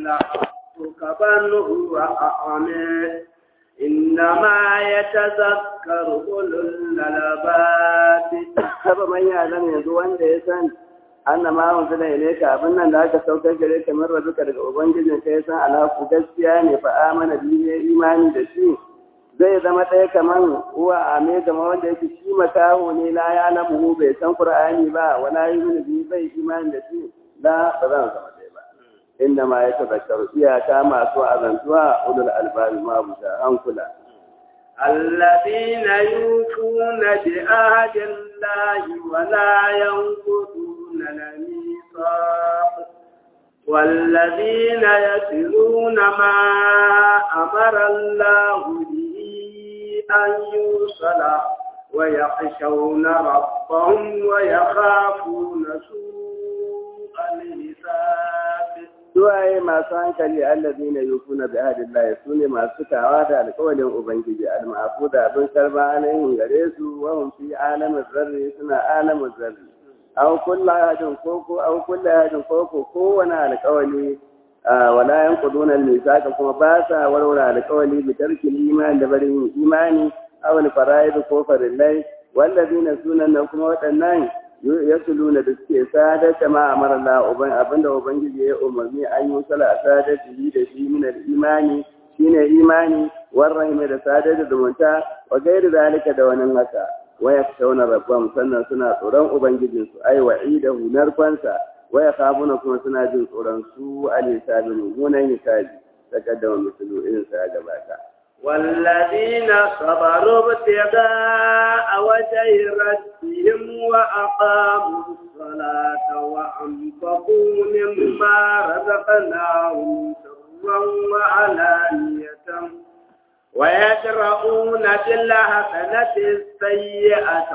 لحقك بل هو أعمى إنما يتذكر أولو الألباب haba man ya zama yanzu wanda ya san anna ma unzila ilayka abin nan da aka saukar gare ka min rabbuka daga ubangijin ka ya san alhaku gaskiya ne fa amana bi ya imani da shi zai zama ɗaya kaman uwa a me gama wanda yake shi makaho ne la ya lamu bai san qur'ani ba wala yu'minu bi bai imani da shi la ba zan zama ɗaya ba inda ma ya tazakkaru iyaka masu azantuwa ulul albabi ma buta hankula الذين يوفون بعهد الله ولا ينقضون الميثاق والذين يتلون ما أمر الله به أن يوصل ويخشون ربهم ويخافون سوء الحساب suwaye masu hankali allazi na yufuna bi ahdillahi su ne masu cikawa da alƙawarin ubangiji al-ma'fu da abin karba alayhin gare su wa hum fi alamin zarri suna alamin zarri aw kullu ahadin koko aw kullu ahadin koko kowane alƙawari wala yanquduna al-misaka kuma ba sa warware alƙawari bi tarki iman da barin imani aw al-fara'id ko farillai wallazina sunan kuma waɗannan yasuluna da suke sadar da ma amara Allah uban abinda ubangiji ya umarni an yi sala sadar da da shi min imani shine imani warrahimi da sadar da zumunta wa gairi zalika da wani haka wa yakshawna rabbam sannan suna tsoron ubangijin su ai wa'idahu narfansa wa yakhafuna kuma suna jin tsoron su al-hisabi mummunan hisabi takaddama mislu irin sa gabata والذين صبروا ابتغاء وجه ربهم وأقاموا الصلاة وأنفقوا مما رزقناهم سرا وعلانية ويدرؤون بالحسنة السيئة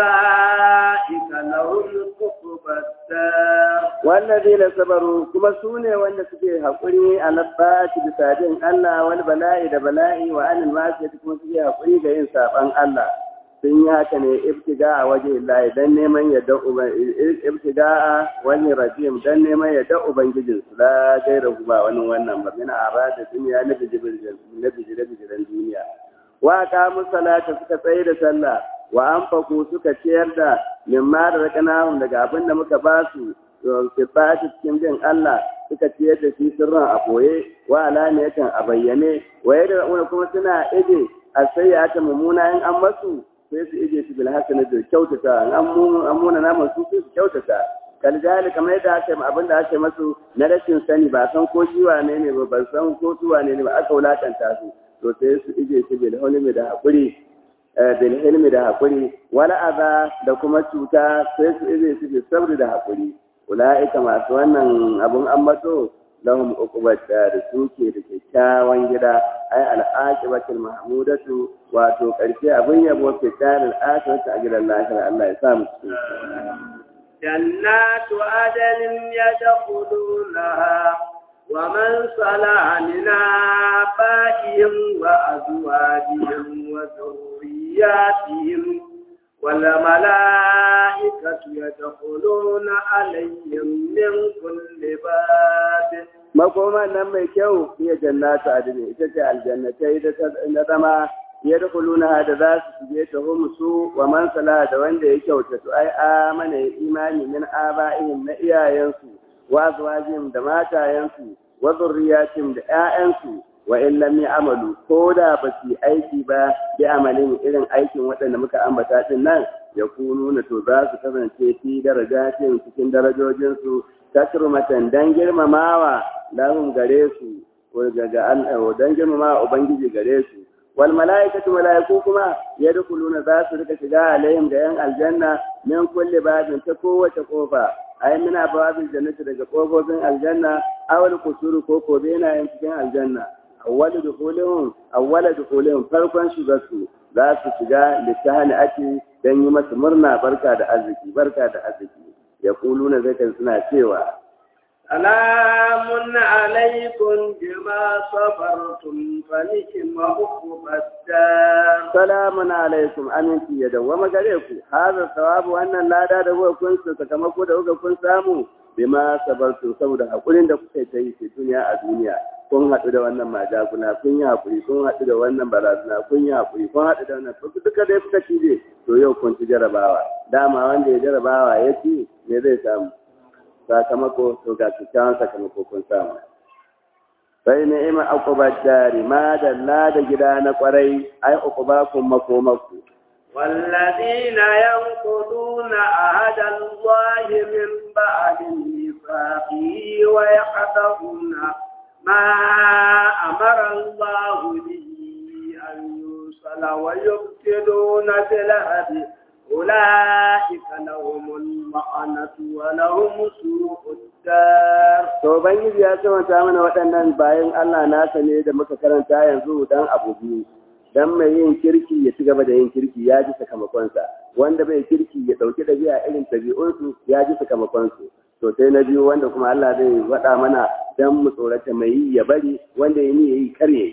أولئك لهم عقبى الدار والذين صبروا كما سوني وان سكي حقري على الطاعة بسادين الله والبلاء da bala'i wa anil masiyati kuma suke haƙuri ga yin saɓan Allah sun yi haka ne ibtiga a waje Allah dan neman yadda ibtiga a wani rajim dan neman yadda ubangijin su la gaira ba wani wannan ba mina arada duniya na bijiran na bijiran duniya wa qamu salata suka tsaye da sallah wa anfaku suka ciyar da mimma da rakanahum daga abin da muka ba su ke ba cikin bin Allah suka ciyar da shi sirran a boye wa alaniyatan a bayyane wa yadda kuma suna ije a sai ya ta mummuna in an masu sai su ije su bil hasana da kyautata an muna naman su sai su kyautata kaljali kamar yadda aka yi abin da aka yi masu na rashin sani ba san ko shi wane ne ba ban san ko su wane ne ba aka wulakanta su to sai su ije su bil hulmi da hakuri bil hilmi da hakuri wala aza da kuma cuta sai su ije su bil sabri da hakuri ula'ika masu wannan abun ambato lahum uqubat da suke da kyakkyawan gida ai al'aqibatul mahmudatu wato karshe abin yabo ke tsarin akhirati a gidan lahira Allah ya sa mu cikin جنات عدن يدخلونها ومن صلح من آبائهم وأزواجهم وذرياتهم والملائكة يدخلون عليهم من كل باب makoma nan mai kyau iya jannatu adini ita ce aljannatai da na zama ya dukuluna da za su shige ta su wa man sala da wanda ya kyauta su ai amana ya imani min aba'ihim na iyayensu wa azwajihim da matayensu wa zurriyatihim da ƴaƴansu wa in lam ya'malu ko da ba su aiki ba bi amalin irin aikin waɗanda muka ambata din nan ya kununa to za su kasance fi darajatin cikin darajojinsu takrumatan dan girmamawa lahum gare su ko daga Allah dan girmamawa ubangiji gare su wal malaikatu malaiku kuma yadkhuluna za su rika shiga alaihim da yan aljanna min kulli babin ta kowace kofa ai muna babin jannati daga kofofin aljanna awal kusuru ko ko bena yan cikin aljanna awwal dukhulihum awwal dukhulihum farkon shigarsu za su shiga litahani ake dan yi masa murna barka da arziki barka da arziki yaquluna zakan suna cewa سلام عليكم بما صبرتم فنعم عقبى الدار salamun alaikum aminci ya dawwama gare ku hada sawabu wannan lada da kuka kun sakamako da kuka kun samu bima sabartu saboda hakurin da kuka ta yi ce duniya a duniya kun haɗu da wannan majaguna kun yi haƙuri kun haɗu da wannan barazana kun yi haƙuri kun haɗu da wannan to duka dai kuka ci dai to yau kun ci jarabawa dama wanda ya jarabawa ya ci me zai samu sakamako to ga kyakkyawan sakamako kun samu sai ni'ima uqubat dari ma dalla da gida na kwarai ai uqubakum makomaku والذين ينقضون عهد الله من بعد ميثاقه ويقطعون ما أمر الله به أن يوصل ويفسدون في الأرض أولئك لهم اللعنة ولهم سوء الدار. To Ubangiji ya ce mata mana waɗannan bayan Allah nasa ne da muka karanta yanzu dan abu biyu. Dan mai yin kirki ya ci gaba da yin kirki ya ji sakamakonsa, wanda bai kirki ya ɗauki ɗabi'a irin ɗabi'unsu ya ji sakamakonsu. to sai na biyu wanda kuma Allah zai faɗa mana dan mu tsorata mai yi ya bari wanda ya ni ya yi karye.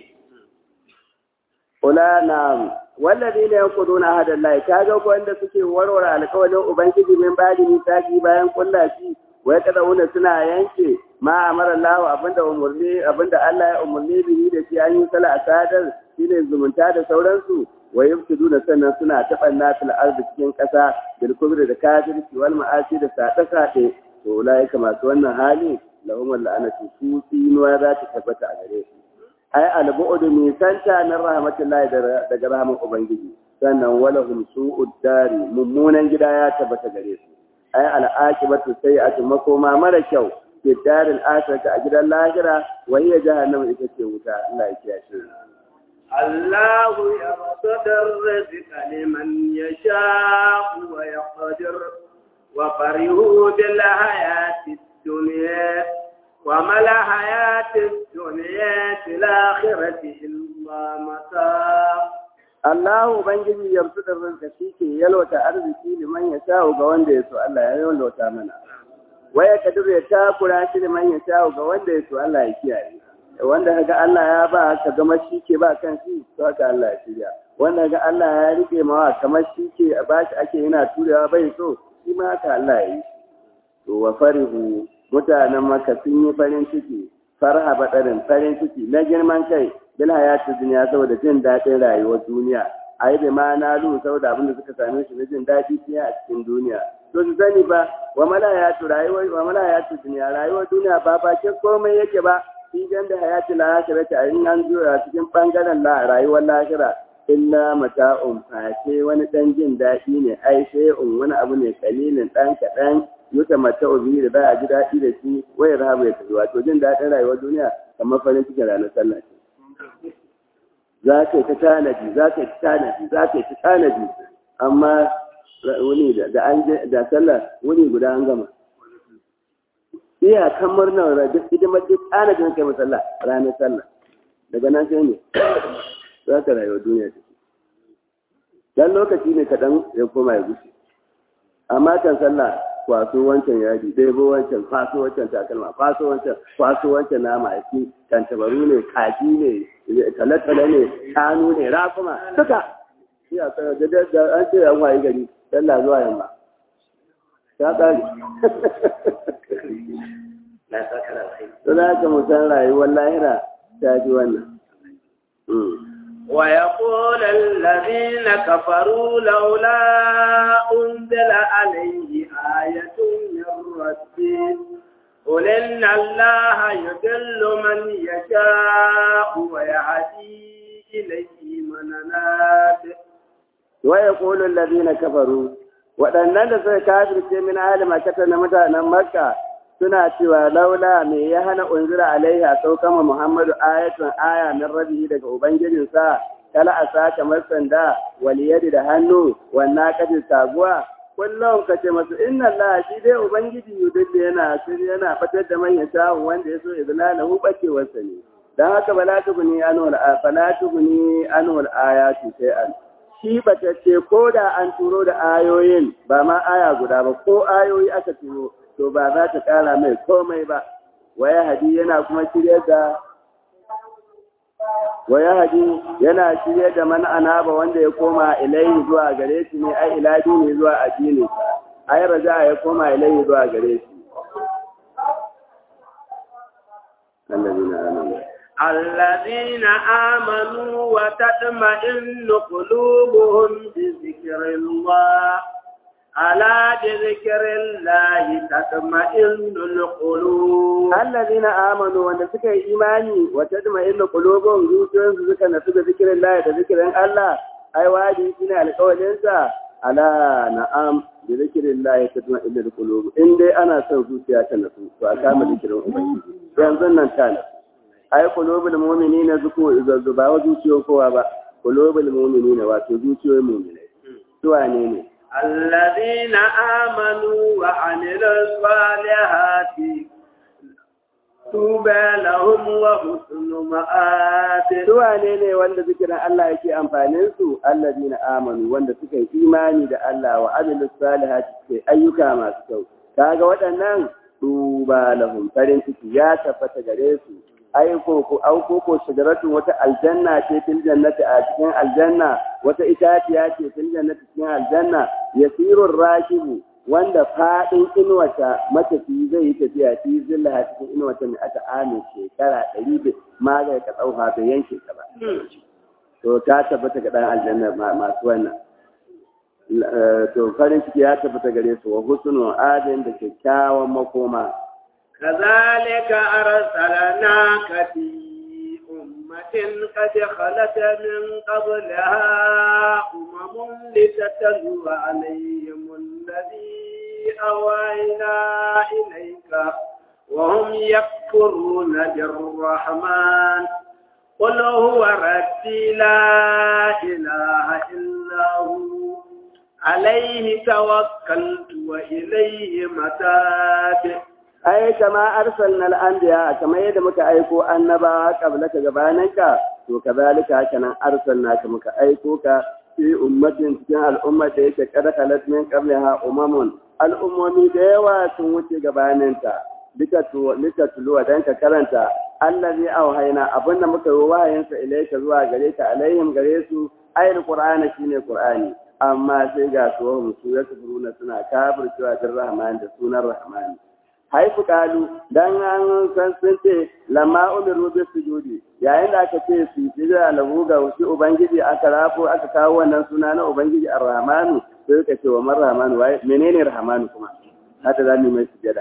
Ula na wallazi ne ya kudu na hadar lai ta ga wanda suke warware alƙawarin Ubangiji min badi misaki bayan kulla shi wai kada wanda suna yanke ma amara Allah abinda umurni abinda Allah ya umurni bihi da shi an yi sala asadar shine zumunta da sauransu wa yufsiduna sannan suna taɓanna fil ardi cikin ƙasa bil kubri da kafirci wal ma'asi da saɗe-saɗe to ulaika masu wannan hali lahum la'anatu su tsinuwa za ta tabbata a gare su ai albu'du min santa min rahmatillahi daga rahman ubangiji sannan walahum su'ud dari mummunan gida ya tabbata gare su ai al'aqibatu sayyi'atu makoma mara kyau fi daril akhirati a gidan lahira wa hiya jahannam ita ce wuta Allah ya kiyaye الله يبسط الرزق لمن يشاء ويقدر وفرحوا بالحياة الدنيا وما الحياة الدنيا في الآخرة إلا متاع Allah Ubangiji ya rufu da rinka shi ke yalwata arziki liman ya sha ga wanda ya so Allah ya yalwata mana. Waya kadir ya takura shi liman ya sha ga wanda ya so Allah ya kiyaye. Wanda kaga Allah ya ba ka gama shi ke ba kan shi to haka Allah ya shirya. Wanda kaga Allah ya rike mawa kamar shi ke ba shi ake yana turewa bai so shi ma haka Allah ya yi to wa farihu mutanen maka sun yi farin ciki farha badarin farin ciki na girman kai bil hayati duniya saboda jin daɗin rayuwar duniya ai da ma na lu saboda abin da suka same shi na jin daɗi fiye a cikin duniya to su sani ba wa mala hayatu rayuwar wa mala hayatu duniya rayuwar duniya ba bakin komai yake ba shi jan da hayati lahira ta in an zo a cikin bangaren la rayuwar lahira illa mata'un face wani dan jin daɗi ne ai shay'un wani abu ne kalilin dan kaɗan yuta mata'u bihi da za a ji daɗi da shi wayar habu ya tafi wato jin daɗin rayuwar duniya kamar farin cikin ranar sallah ce za ka yi ta tanadi za ka yi ta tanadi za ka yi ta tanadi amma wuni da an da sallah wuni guda an gama iya kamar nan duk hidimar duk tanadin kai masalla ranar sallah daga nan sai ne za ka rayuwa duniya ta dan lokaci ne kaɗan ya koma ya gushe amma kan sallah kwaso wancan yadi ɗebo wancan kwaso wancan takalma kwaso wancan kwaso wancan nama a ci tantabaru ne kaji ne talatala ne shanu ne rakuma duka shi a tsaya da da an ce an wayi gari sallah zuwa yamma ta ƙare Suna ka musan rayuwar lahira ta ji wannan. ويقول الذين كفروا لولا أنزل عليه آية من ربه قل إن الله يضل من يشاء ويهدي إليه من أناب ويقول الذين كفروا waɗannan da suka kafirce min ahli makata na mutanen makka suna cewa laula me ya hana unzira alaiha saukama muhammadu ayatun aya min rabihi daga ubangijinsa kala a sa kamar sanda waliyadi da hannu wannan kafin sabuwa kullum ka ce masu inna Allah shi dai ubangiji yudulli yana sirri yana fatar da manyan shawun wanda ya so izina da hu bacewarsa ne dan haka bala tuguni anwal fala tuguni anwal ayatu shay'an shi batacce ko da an turo da ayoyin ba ma aya guda ba ko ayoyi aka turo to ba za ta kara mai komai ba waya hadi yana kuma shirye da waya hadi yana shirye da man anaba wanda ya koma ilayhi zuwa gare shi ne ai ila dini zuwa addini ai raja ya koma ilayhi zuwa gare shi الذين آمنوا الذين آمنوا وتطمئن قلوبهم بذكر الله ألا بذكر الله تطمئن القلوب الذين آمنوا wanda suka yi imani wa tadma'innu qulubuhum zuciyoyinsu suka nasu da zikirin Allah da zikirin Allah ai wadi shine alƙawarin sa ala na'am da zikirin Allah tadma'innu qulub in dai ana son zuciya ta nasu to a kama zikirin ubangiji yanzu nan ta nasu ai qulubul mu'minina zuku ba wa zuciyoyin kowa ba qulubul mu'minina wato zuciyoyin mu'minai su wane ne الذين آمنوا وعملوا الصالحات طوبى لهم وحسن مآب Su wane ne wanda zikirin Allah yake amfanin su allazina amanu wanda suka yi imani da Allah wa amilus salihati suke ayyuka masu kyau kaga waɗannan tuba lahum farin ciki ya tabbata gare su ai ko ko au ko ko shigaratun wata aljanna ce fil jannati a cikin aljanna wata itaciya ce fil jannati cikin aljanna yasirur rakibu wanda fadin inuwata matafi zai yi tafiya fi zilla cikin inuwata mai aka amin shekara ɗari da magai ka tsauha bai yanke ka ba to ta tabbata ga ɗan aljanna masu wannan to farin ciki ya tabbata gare su wa husnul adin da kyakkyawan makoma كذلك أرسلناك في أمة قد خلت من قبلها أمم لتتلو عليهم الذي أوينا إليك وهم يكفرون بالرحمن قل هو ربي لا إله إلا هو عليه توكلت وإليه متاب ai kama arsalna al-anbiya kamar yadda muka aiko annabawa qablaka gabaninka to kazalika haka nan arsalna ka muka aiko ka fi ummatin cikin al'umma da yake kada kalat min qabliha umamun al'ummomi da yawa sun wuce gabaninta duka to lika tuluwa dan ka karanta allazi auhayna abinda muka yi wahayinsa ilaika zuwa gare ka alaihim gare su ayil qur'ani shine qur'ani amma sai ga su su ya suna kafircewa da rahman da sunan rahman haifu kalu dan an san sun ce lamma umiru bi sujudi yayin da aka ce su sujada lahu ga shi ubangiji aka rafo aka kawo wannan suna na ubangiji ar-rahmanu sai ka ce wa man rahmanu wai menene rahmanu kuma haka za mu mai sujada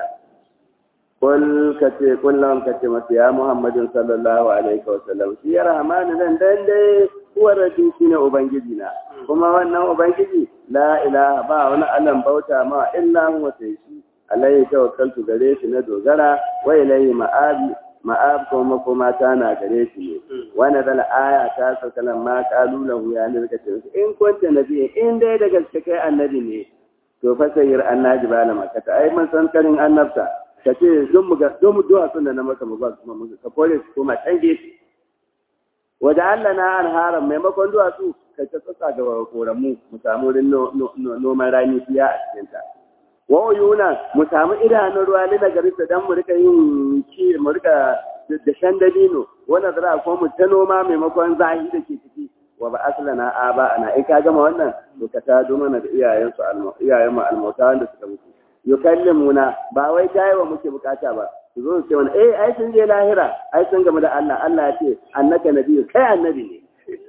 kul ka ce kullum ka ce masa ya muhammadin sallallahu alaihi wa sallam shi ya rahmanu dan dan dai huwa rabbi shine ubangiji na kuma wannan ubangiji la ilaha ba wani allan bauta ma illa huwa sai shi alayhi tawakkaltu gare shi na dogara wa ilayhi ma'abi ma'ab kuma makoma ta na gare shi ne wani dal aya ta saukalan ma kalu lahu ya ne suka ce in kunta nabi in dai da gaske kai annabi ne to fa sayyir annabi bala makata ai mun san karin annabta ka ce don mu ga don mu duwa sunna na maka mu ba kuma mu ka kore su kuma can gefe wajen Allah na anharan maimakon duwatsu kai ta tsaka ga koramu mu samu wurin noman rani fiya a cikinta wa yuna mu samu idanun ruwa ne daga risa dan mu rika yin ki mu rika da shan dabino wannan zara ko mu ta noma maimakon zahi da ke ciki wa ba aslana aba ana in ka gama wannan to ka ta do mana da iyayen su iyayen mu almauta wanda suka mutu yukallimuna ba wai wa muke bukata ba su zo su ce mana eh ai sun je lahira ai sun gama da Allah Allah ya ce annaka nabiyyu kai annabi ne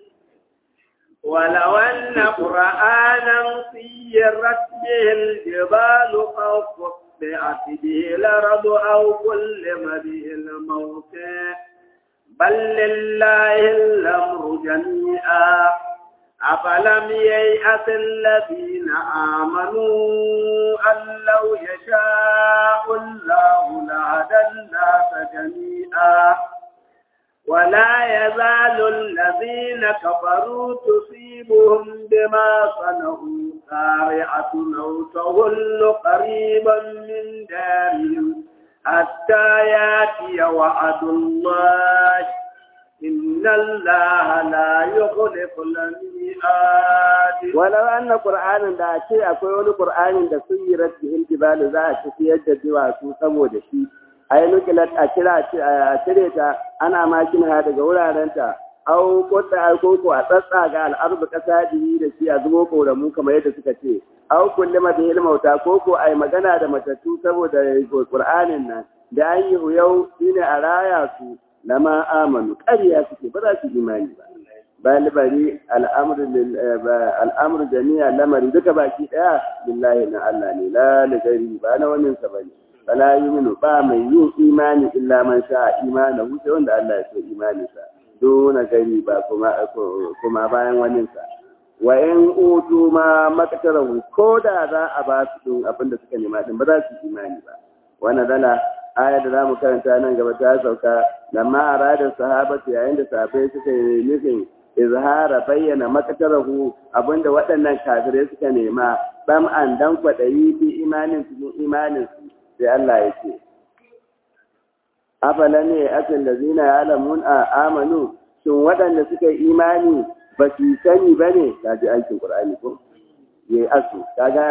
ولو أن قرآنا سيرت به الجبال أو قطعت به الأرض أو كلم به الموت بل لله الأمر جميعا أفلم ييأس الذين آمنوا أن لو يشاء الله لهدى الناس جميعا ولا يزال الذين كفروا تصيبهم بما صنعوا قارعة أو تهل قريبا من دارهم حتى ياتي وعد الله إن الله لا يخلف الميعاد ولو أن قرآنا da ce akwai wani Qur'anin da suyirat bihil jibal za a tafiyar da duwatsu saboda shi ai nukilat a kira a cire ta ana makin ha daga wurarenta au kota ai koko a tsatsa ga al'arbu kasa biyi da shi a zubo koramu kamar yadda suka ce au kullama da ilmauta koko ai magana da matattu saboda qur'anin nan da an yi huyau shine a raya su lama amanu ƙarya suke ba za su imani ba bal bari al'amru jami'a lamari duka baki daya lillahi na Allah ne la ligari ba na wannan sa bane bala yuminu ba mai yin imani illa man sha imana sai wanda Allah ya so imanin sa dona gari ba kuma kuma bayan wannan sa wa in utu ma makatarahu ko da za a ba su din abin da suka nema din ba za su imani ba wannan dala aya da zamu karanta nan gaba ta sauka lamma arada sahabatu yayin da sahabbai suka yi nufin izhara bayyana makatarahu abinda waɗannan kafirai suka nema bam an dan kwaɗayi fi imanin cikin imanin su sai Allah ya ce afala ne akan da zina ya alamun a amanu shin waɗanda suka yi imani ba su sani ba ne ta ji aikin ƙur'ani ko ya yi asu ta ga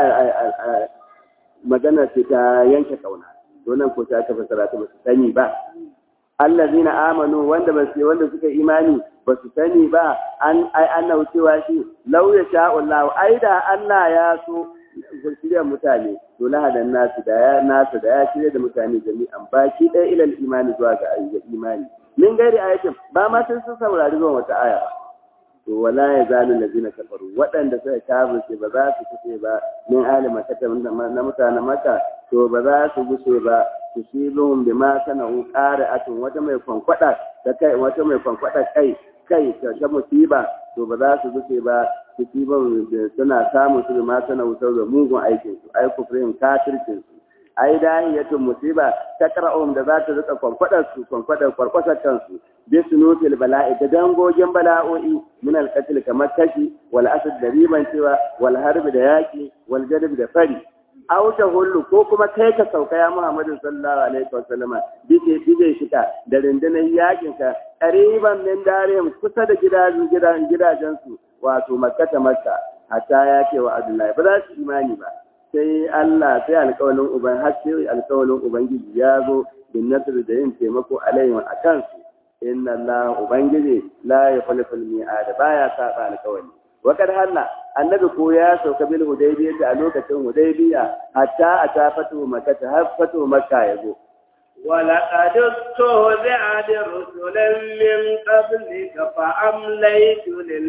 magana ce ta yanke ƙauna donan ko ta aka fasara ta ba su sani ba allazina amanu wanda ba su wanda suka imani ba su sani ba an ai annahu cewa shi law ya sha Allah ai da Allah ya so shirya mutane to lahadan nasu da ya nasu da ya shirya da mutane jami'an baki ɗaya ilal imani zuwa ga ayyuka imani min gairi ayatin ba ma sai sun saurari zuwa wata aya ba to wala ya zalu lazina kafaru waɗanda suka kafirce ba za su kuce ba min ahli makka na mutanen makka to ba za su gushe ba tusibihum bima sana'u qari'atun wata mai kwankwada da kai wata mai kwankwada kai kai ta musiba to ba za su gushe ba tusibihum suna samun su bima sana'u saboda mugun aikin su ai kufrin kafircin su ai dahiyatun musiba ta qara'um da za ta rika kwankwadar su kwankwadar kwarkwasar kansu bi sunutil bala'i da dangogin bala'o'i min al-qatl kamar kashi wal asad da riban cewa wal harbi da yaki wal jadb da fari aw ta hullu ko kuma kai ka sauka ya Muhammadu sallallahu alaihi wasallama bije bije shika da rundunar yakin ka qariban min darihim kusa da gidajen gidajen gidajen su wato makka ta makka hatta ya ce wa abdullahi ba za su imani ba sai Allah sai alƙawalin uban har sai alƙawalin ubangiji ya zo bin nasr da yin taimako alaihim akan su inna Allah ubangiji la yukhlifu al-mi'ad baya saba alƙawali wakar halla annabi ko ya sauka bil hudaybiya a lokacin hudaybiya hatta a ta fatu makka har fatu makka ya zo ولقد استهزئ برسل من قبلك فأمليت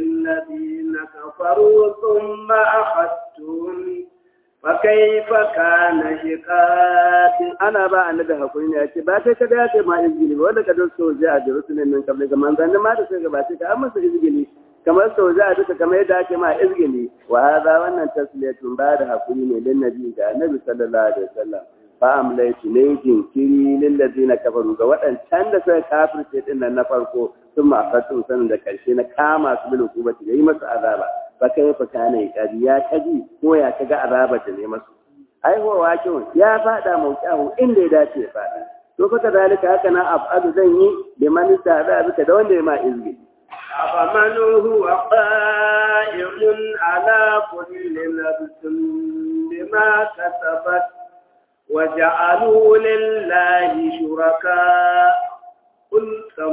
للذين كفروا ثم أخذتهم فكيف كان شقاق ana ba annabi hakuri ne yace ba kai kada yace ma izgili wanda ka don soja a Jerusalem min kabli ga manzan ma da sai gabace ka amma su izgili kamar soja a duka kamar yadda ake ma izgili wa hada wannan tasliyatun ba da hakuri ne lin nabi ga annabi sallallahu alaihi wasallam fa amlaitu ne jinkiri lil ladina kafaru ga waɗancan da suka kafirce din nan na farko sun ma fatu sanin da karshe na kama su bil hukubati yayi masu azaba fa kai fa kana yi ya kaji ko ya kaga azaba da ne masu aihuwa kyau ya fada mauƙahu inda ya dace ya fada to fa kadalika haka na af'alu zan yi da man sada bika da wanda ya ma izgi أفمن هو قائم على كل نفس بما كسبت وجعلوا لله شركاء قل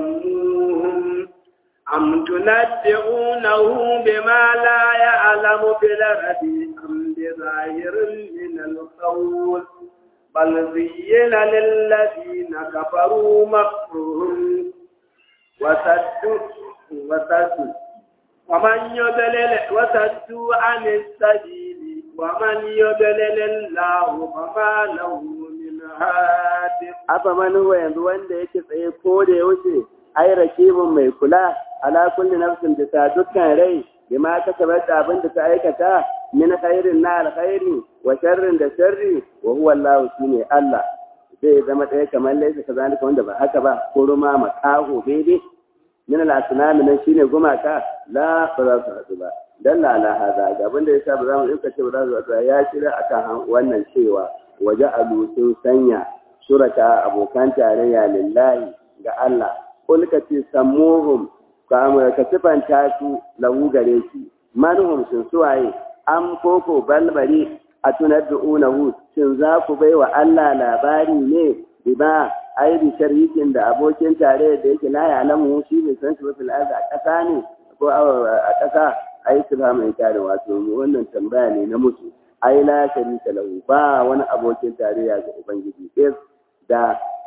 سموهم أم تنبئونه بما لا يعلم في الأرض أم بظاهر من القول بل زين للذين كفروا مكرهم وسدوا وسدوا ومن يضلل وسدوا عن السبيل ومن يضلل الله فما له من هاد afa man huwa yanzu wanda yake tsaye ko da yaushe ai rakibun mai kula ala kulli nafsin da dukkan rai bima kasabat da abin da ta aikata min khairin na alkhairi wa sharrin da sharri wa huwa Allah shine Allah zai zama ɗaya kamar laisa kazalika wanda ba haka ba ko ruma makaho daidai min al-asnam nan shine gumaka la ba za su haɗu ba dan la la hada ga abin da yasa ba za mu dinka ce ba za su haɗu ya shirya akan wannan cewa waje alu sun sanya suraka abokan tarayya lillahi ga Allah kul ka ce sammuhum ka sifanta su lahu gare shi manhum sun suwaye am koko balbari a tunaddu'unahu shin za ku bai wa Allah labari ne bima ai bi sharikin da abokin tare da yake la ya alamu shi bai san shi ba fil ardi a ƙasa ne ko a ƙasa ai su ba mai tare wato wannan tambaya ne na mutu ai la sharika lahu ba wani abokin tarayya ga ubangiji is da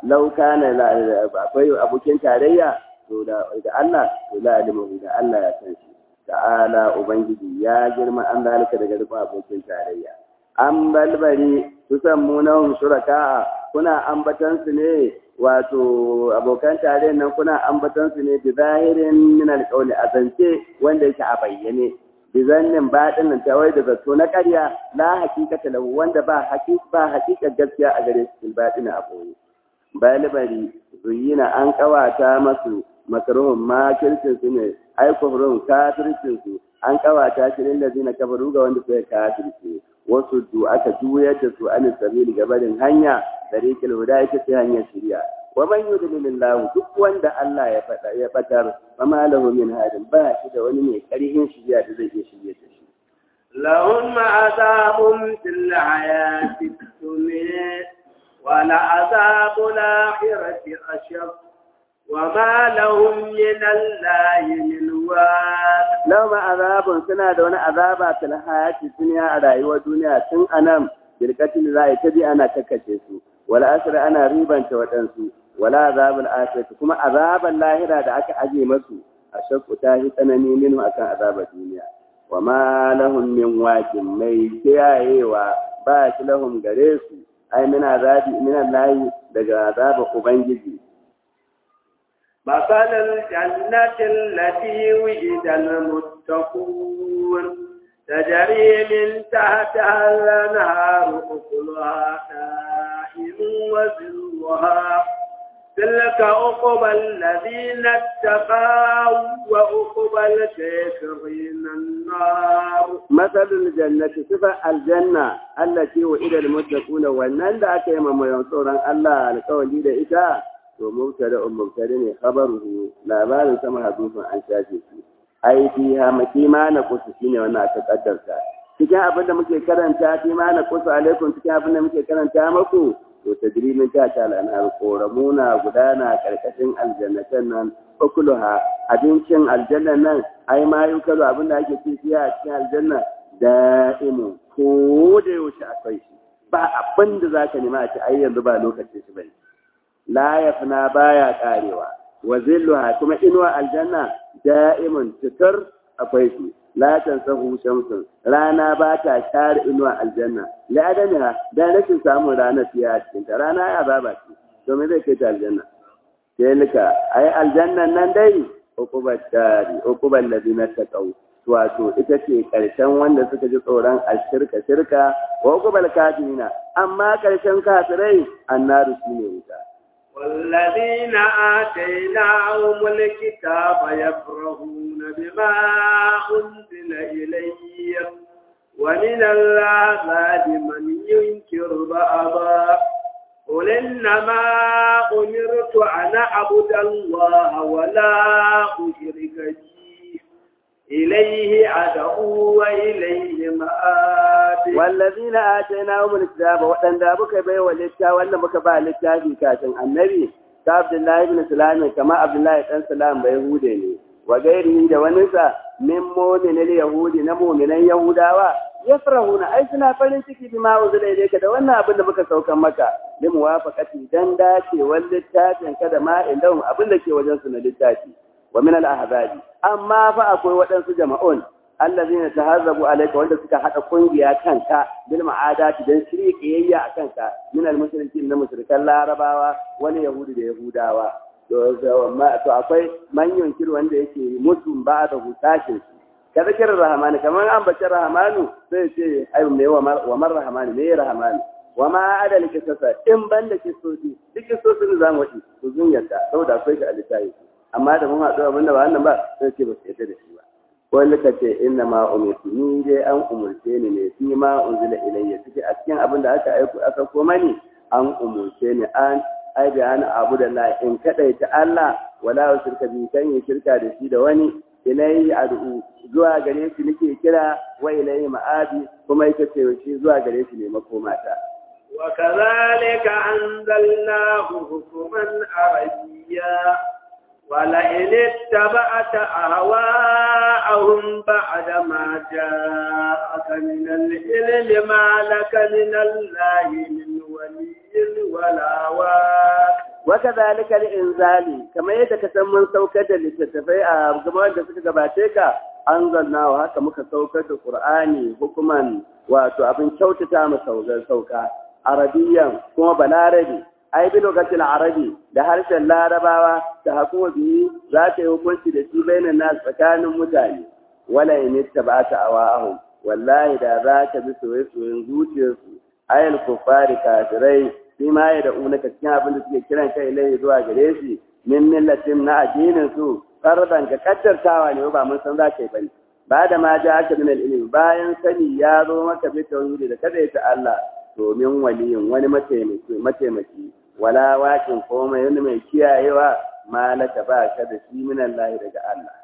law kana akwai abokin tarayya to da Allah to la alimu da Allah ya san shi ta'ala ubangiji ya girma an zalika daga rikon abokin tarayya an balbari su san munahum shuraka kuna ambatan su ne wato abokan tarayyar nan kuna ambatan su ne bi zahirin min alqawli azance wanda yake a bayyane bi zannin baɗin nan tawai da zato na ƙarya la hakikata lahu wanda ba hakika ba hakika gaskiya a gare shi baɗin a boye balbari zuyina an kawata masu makaruhun makircin su ne ai kufrun kafircin su an kawata shi lil ladina kafaru ga wanda suka kafirce wasu du aka juyar da su an sabili gabarin hanya tariqil huda ita ce hanyar shari'a wa man yudlilillahu duk wanda Allah ya fada ya fatar fama lahu min hadin ba shi da wani mai karihin shari'a da zai iya shirye da shi lahum azabun fil hayati dunya wa la azabul akhirati ashaq وما لهم من الله من واق لهم عذاب سنة دون عذاب في الحياة الدنيا على أيوة دنيا سن أنام بالقتل لا يتبي أنا ككشيسو ولا أسر أنا ريبا توتنسو ولا عذاب الآخرة كما عذاب الله دا دعك أجي مسو أشك تاهي تنمي منه أكا عذاب الدنيا وما لهم من واق ميكيا إيوا باش لهم غريسو أي من عذاب من الله دقى عذاب أبنجي مثل الجنة التي وجد المتقون تجري من تحتها الأنهار أكلها دائم وزلها تلك عقبى الذين اتقوا وعقبى الكافرين النار مثل الجنة صفة الجنة التي وعد المتقون والنال أكيم ما ينصرن الله القول da ita to mubtada um mubtada ne khabaruhu labarin sama hadufin an shafe shi ai fi ha makima na kusu shine wannan aka kaddarta cikin abin da muke karanta fi ma na kusu alaikum cikin abin da muke karanta maku to tajrimin ta ta al'anar koramuna gudana karkashin aljannatan nan ukuluha abincin aljannan nan ai ma yukalu abin da ake ci a cikin aljanna da'imu ko da yaushe akwai shi ba abin da zaka nema a ci ai yanzu ba lokacin shi bane la yafna baya karewa wa zilluha kuma inuwa aljanna da'imun tutur akwai su la tansahu shamsun rana ba ta share inuwa aljanna la adamiha da rashin samun rana fiye a cikin ta rana ya baba ce to me zai kai ta aljanna tilka ai aljannan nan dai uqubat dari uqubal ladina taqaw wato ita ce karshen wanda suka ji tsoron ashirka shirka wa uqubal kafirina amma karshen kafirai annaru shine wuta والذين آتيناهم الكتاب يفرحون بما أنزل إليه ومن العذاب من ينكر بعضا قل إنما أمرت أن أعبد الله ولا أشرك به إليه أدعو وإليه مآب والذين آتيناهم الكتاب وأن دابك بي ولتا وأن بك با للتابي كاتن النبي كعبد الله بن سلام كما عبد الله بن سلام بيهودي وغيره da waninsa min mu'minin yahudi na mu'minan yahudawa yafrahuna ai suna farin ciki bima uzila ilayka da wannan abin da muka saukan maka li muwafaqati dan dacewar littafin ka da ma indahum abin da ke wajen su na littafi wa min al-ahzabi amma fa akwai waɗansu jama'un allazina tahazzabu alayka wanda suka hada kungiya kanka bil ma'adati dan shirye kiyayya a kanka min al-mushrikin na mushrikan larabawa wani yahudi da yahudawa to to akwai manyan kir wanda yake mutum ba da hutashin su kada kira rahmani kamar an bace rahmanu sai ce ai me wa mar rahmani me rahmani wa ma adal kisasa in banda kisosi duk kisosin zamu wadi to zun yadda saboda akwai ga alitayi amma da mun haɗu abinda ba wannan ba sai ce ba su yadda da shi ba ko lika ce inna ma umirtu ni dai an umurce ni ne fi ma unzila ilayya suke a cikin abin da aka aiko aka koma ni an umurce ni an ai da ana abu da la in kadaita Allah wala shirka bi kan yi shirka da shi da wani ilayhi ad'u zuwa gare shi nake kira wa ilayhi ma'abi kuma ita ce shi zuwa gare shi ne makomata وكذلك أنزلناه حكما عربيا ولئن اتبعت أهواءهم بعد ما جاءك من العلم ما لك من الله من ولي ولا واك waka zalika inzali kamar yadda ka san mun saukar da littattafai a gaban da suka gabace ka an zanna wa haka muka saukar da qur'ani hukuman wato abin kyautata mu sauka sauka arabiyan kuma balarabi ai bi lokacin arabi da harshen larabawa da hakuma biyu za ta yi hukunci da shi bainan nas tsakanin mutane wala in ittaba'ta awa'ahum wallahi da za ka bi soyayyen zuciyarsu ayal kufari kafirai shi ma ya da'u na cikin abin da suke kiran kai lai zuwa gare shi min millatin na addinin su fardan ga kaddartawa ne ba mun san za ka yi bane ba da ma ja aka min ilimi bayan sani ya zo maka bi tauhidi da kada ta Allah domin waliyin wani mataimaki mataimaki wala wakin komai wani mai kiyayewa malaka ba ka da shi min Allah daga Allah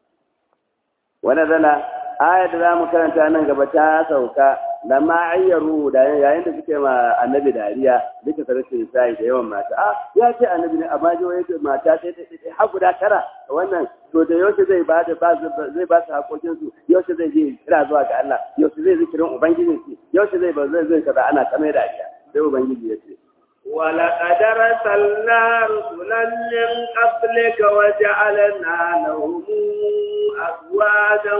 wani zala ayat da za mu karanta nan gaba ta sauka da ma ayyaru da yayin da suke ma annabi dariya duka sarkin sai da yawan mata a ya ce annabi ne amma jiwa yake mata sai sai har guda tara wannan to da yaushe zai ba da zai ba su hakokin su yaushe zai je kira zuwa ga Allah yaushe zai zikirin ubangijin shi yaushe zai ba zai zai kaza ana kamar dariya sai ubangiji ya ce ولقد أرسلنا رسلا من قبلك وجعلنا لهم أزواجا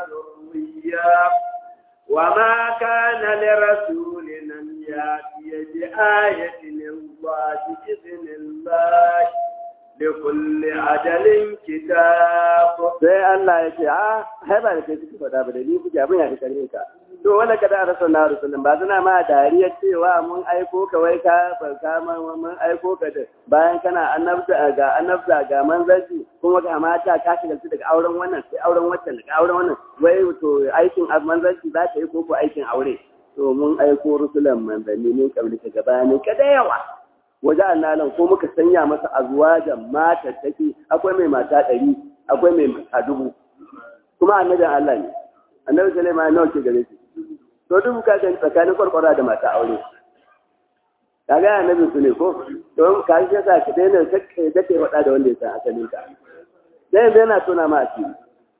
وذريا وما كان لرسول أن يأتي بآية الله بإذن الله لكل أجل كتاب sai Allah ya ce a hai ba da kai suke faɗa ba da ni kuke abin ya fi karfin ka to wala kada a rasa na rasulun ba suna ma dariya cewa mun aiko ka wai ka ka mun aiko ka da bayan kana annabta ga annabta ga manzanci kuma ga mata ka shiga daga auren wannan sai auren wancan daga auren wannan wai to aikin manzanci za ka yi ko ko aikin aure to mun aiko rusulan manzanni ne kamar ka gabanin ka da yawa waje annalan ko muka sanya masa azwajan mata take akwai mai mata ɗari akwai mai mata dubu kuma annabin Allah ne annabi Sulaiman nawa ke gare shi to dubu ka gani tsakanin kwarkwara da mata aure kaga annabi su ne ko to ka shi yasa ka daina sakke da kai wada da wanda ya san asalin ka sai yanzu yana tona ma asiri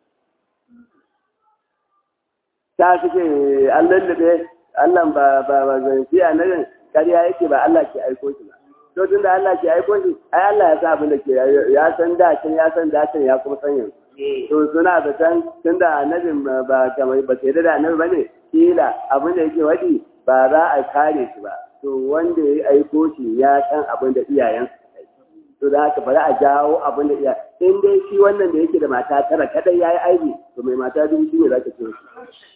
ta suke Allah da Allah ba ba ba zai fi annabin kariya yake ba Allah ke aiko shi ba to tunda Allah ke aiko shi ai Allah ya san abin da ke ya san da can ya san da can ya kuma san yanzu to suna da can tunda annabin ba kamar ba sai da annabi bane kila abin da yake wadi ba za a kare shi ba to wanda ya aiko shi ya san abin da iyayen to da haka bari a jawo abin da iya in dai shi wannan da yake da mata tara kadai yayi aiki to mai mata biyu shi ne zaka ce shi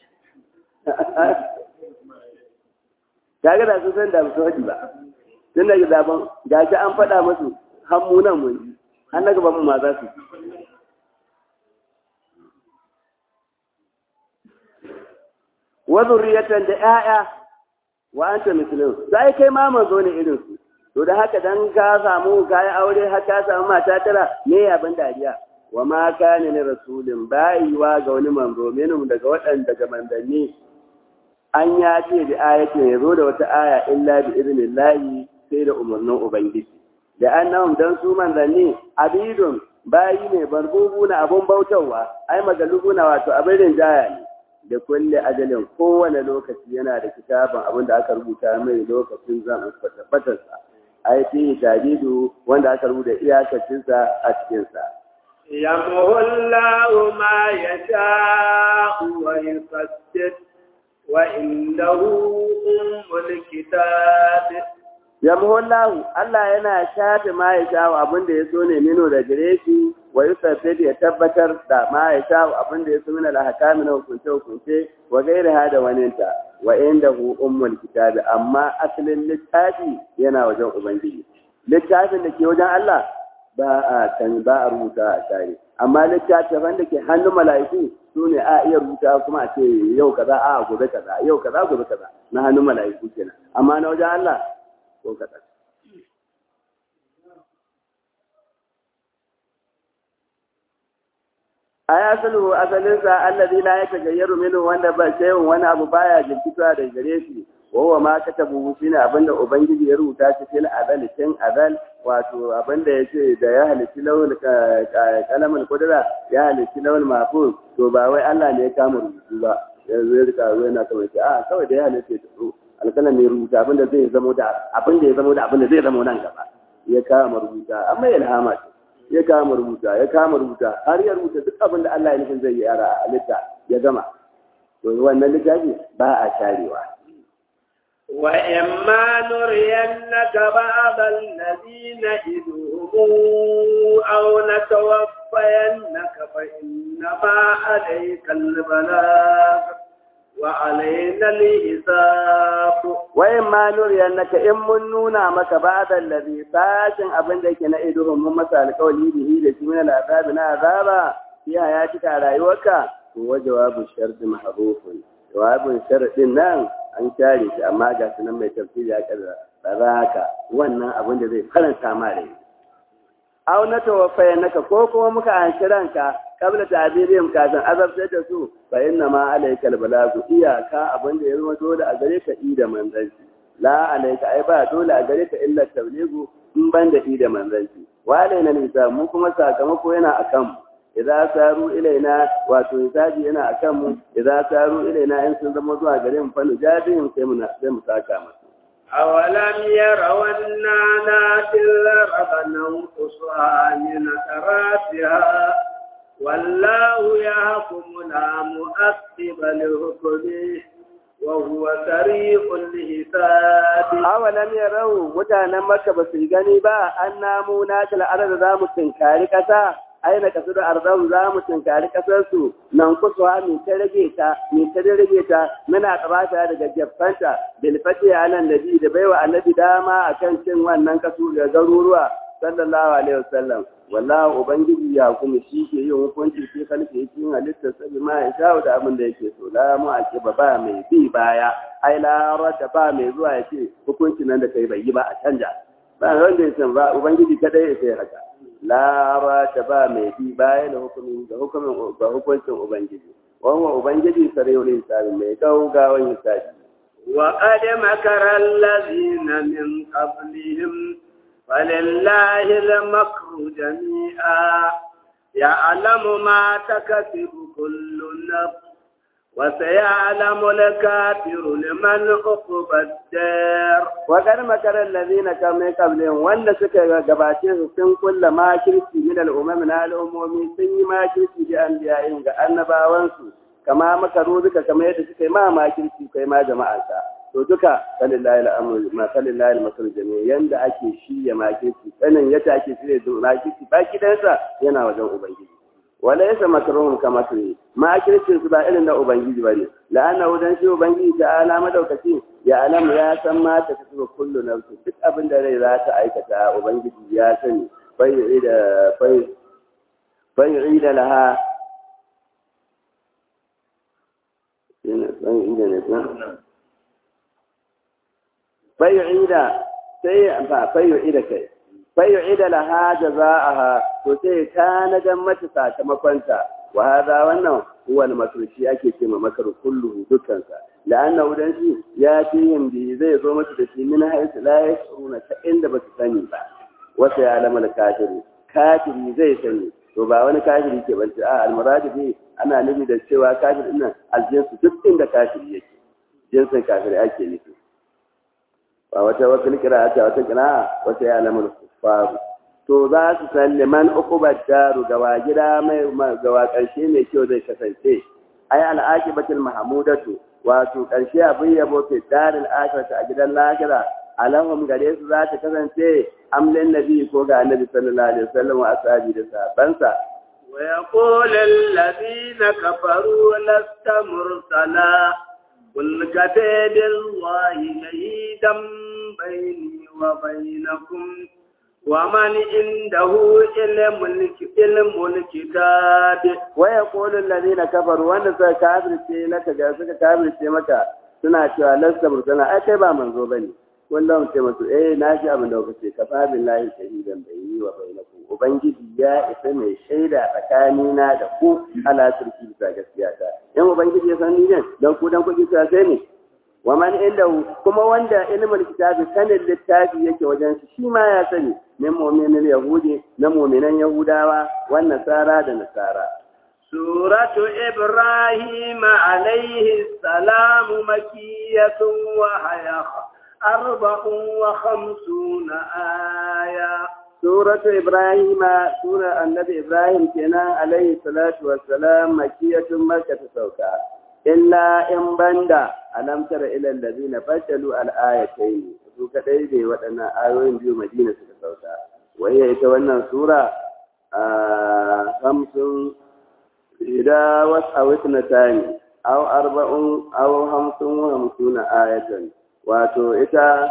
kaga da su san da su wadi ba tun daga zaben gashi an faɗa musu hammunan mun ji an na gaban mu ma za su wa zurriyatan da 'ya'ya wa anta muslim sai kai ma manzo ne irin su to da haka dan ka samu kai aure har ka samu mata tara me abin dariya wa ma kana ni rasulin bayiwa ga wani manzo minum daga waɗanda daga mandanni an ya ce da ayatin ya zo da wata aya illa bi idnillahi sai da umarnin ubangiji da annahum dan su manzanni abidun bayi ne barbubu na abun bautawa ai magalubu na wato abin rinjaya ne da kulle ajalin kowane lokaci yana da kitabin abin da aka rubuta mai lokacin zan tabbatar sa ai fi tadidu wanda aka rubuta iyakacin sa a cikin sa yamhu Allahu ma yasha'u wa yufassir wa indahu ummul kitab yamhu Allahu Allah yana shafe ma ya sha abin da ya so ne mino da gare shi wa yusaffid ya tabbatar da ma ya sha abin da ya so min al-ahkam na hukunce hukunce wa gairaha da waninta wa indahu ummul kitab amma asalin littafi yana wajen ubangiji littafin da ke wajen Allah ba a kan ba a rubuta a tare amma littafin da ke hannun mala'iku su ne a iya rubuta kuma a ce yau kaza a gobe kaza yau kaza gobe kaza na hannun mala'iku kenan amma na wajen Allah ko kaɗan. A ya sulhu asalinsa allazi la ya tagayyaru minhu wanda ba shay'un wani abu baya jinkituwa da gare shi wawa ma katabu shine abinda ubangiji ya rubuta shi fil azal tin azal wato abinda yace da ya halitti lawul kalamul qudra ya halitti lawul mahfuz to ba wai Allah ne ya kama rubutu ba yanzu ya rika yana kawai a kawai da ya halitta ta alƙalam ya rubuta abin da zai zamo da abin da ya zamo da abin da zai zamo nan gaba ya kama rubuta amma ilhama ce ya kama rubuta ya kama rubuta har ya rubuta duk abin da Allah ya nufin zai yi yara a halitta ya gama to wannan littafi ba a sharewa وإما نرينك بعض الذين نعدهم أو نتوفينك فإنما عليك البلاغ وعلينا الحساب وإما نرينك إن من نونا مك بعض الذي ساشن أبن ديك نعدهم من مسألة قولي به لشي من العذاب عذابا في حياتك على رأيوك هو جواب الشرط محروف جواب الشرط نعم an share shi amma ga su nan mai tafsiri ya kaza tsara haka wannan abin da zai faranta ma rai aw na tawaffaya naka ko kuma muka anshi ranka kabla ta'birihim kafin azabtar da su fa inna ma alaikal balagu iyaka abin da ya zama dole a gare ka i da manzanci la alaika ai ba dole a gare ka illa tabligu in ban da i da manzanci wa alaina nisa mu kuma sakamako yana akan mu idza saru ilaina wato hisabi yana akan mu idza saru ilaina in sun zama zuwa gare mu fa nujadin sai mu sai mu saka masu أولم يروا أنا ناتي الأرض ننقصها من أطرافها والله يحكم لا مؤقب لحكمه وهو سريع الحساب awalam yarau mutanen makka ba su gani ba an namu na al'adar za mu tinkari kasa aina kasu da arzau za mu tinkari kasar su nan kusa mi ta rage ta mi ta rage ta muna kabata daga jaffanta bil fati alan nabi da baiwa annabi dama akan cin wannan kasu da garuruwa sallallahu alaihi wasallam wallahi ubangiji ya kuma shi ke yin hukunci sai kalke yake yin halittar sabi ma ya shawo da abin da yake so la mu ake ba ba mai bi baya ai la rada ba mai zuwa ya ce hukunci nan da kai bai yi ba a canja ba wanda ya san ba ubangiji kadai ya sai haka la rada ba mai bi baya da hukumin da hukumin ga hukuncin ubangiji wannan ubangiji sarayul hisabi mai gaugawan hisabi وقد مكر الذين من قبلهم فلله المكر جميعا يعلم ما تكسب كل نفس وسيعلم الكافر لمن عقب الدار وقد مكر الذين كانوا قبلهم wanda suka gabace su sun kulla makirci min al'umam na al'ummomi sun yi makirci da anbiya'in ga annabawansu kama makaru duka kamar yadda suka yi ma makirci kai ma jama'arsa to duka salillahi al'amru ma salillahi al-masal jami'a yanda ake shirya makirci sanin yadda ake shirya makirci baki dansa yana wajen ubangiji wala yasa makruhum kama su makircin su ba irin na ubangiji bane la'anna wajen shi ubangiji ta ala madaukaki ya alamu ya san ma ta kasu kullu nafsi duk abin da rai za ta aikata ubangiji ya sani bai da bai bai da laha yana san ida ne san bai ida sai ba bai ida kai fayyu'ida laha jaza'aha to sai tanadan mata sakamakonta wa hada wannan huwa al-makrushi ake ce ma makar kulluhu dukkansa la'anna udan shi ya fihim bi zai zo mata da shi min haythu la yashuruna ta inda ba su sani ba wa sai alama al-kafiri kafiri zai sani to ba wani kafiri ke bance a al-muradi bi ana nufi da cewa kafir din nan aljinsu duk inda kafiri yake jinsin kafiri ake nufi ba wata wata kira ta wata kira wata ya lamar faru to za su san liman uqubat daru gawa gida mai gawa karshe mai kyau zai kasance ai al'aqibatul mahmudatu wato karshe abin yabo fi daril akhirati a gidan lahira alahum gare su za ta kasance amlin nabi ko ga annabi sallallahu alaihi wasallam wa ashabi da sahabbansa ويقول الذين كفروا لست مرسلا قل كفى بالله شهيدا بيني وبينكم ومن عنده علم علم الكتاب ويقول الذين كفروا وانا سا كافر ce laka ga suka kafir ce maka suna cewa lasta mursala ai kai ba manzo bane kullum ce musu eh na ji abin da kuke kafa billahi shahidan bayni wa bainakum ubangiji ya isa mai shaida tsakanina da ku ala turki bisa gaskiya ta yan ubangiji ya san ni ne dan ku dan kuke sa sai ne wa man inda kuma wanda ilmul kitabi sanin littafi yake wajen shi shi ma ya sani min mu'minin yahudi na mu'minan yahudawa wan nasara da nasara سورة إبراهيم عليه السلام مكية وهي أربع وخمسون آية Suratu Ibrahim, Sura Annabi Ibrahim kenan alaihi salatu wassalam makiyatun Makka ta sauka. Illa in banda alam tara ila allazina badalu al-ayatayn. Su kadai ne waɗannan ayoyin biyu Madina suka sauka. Wai ita wannan sura a hamsin ida wasu a wasu na tani, aw arba'un aw hamsin wa hamsuna ayatan. Wato ita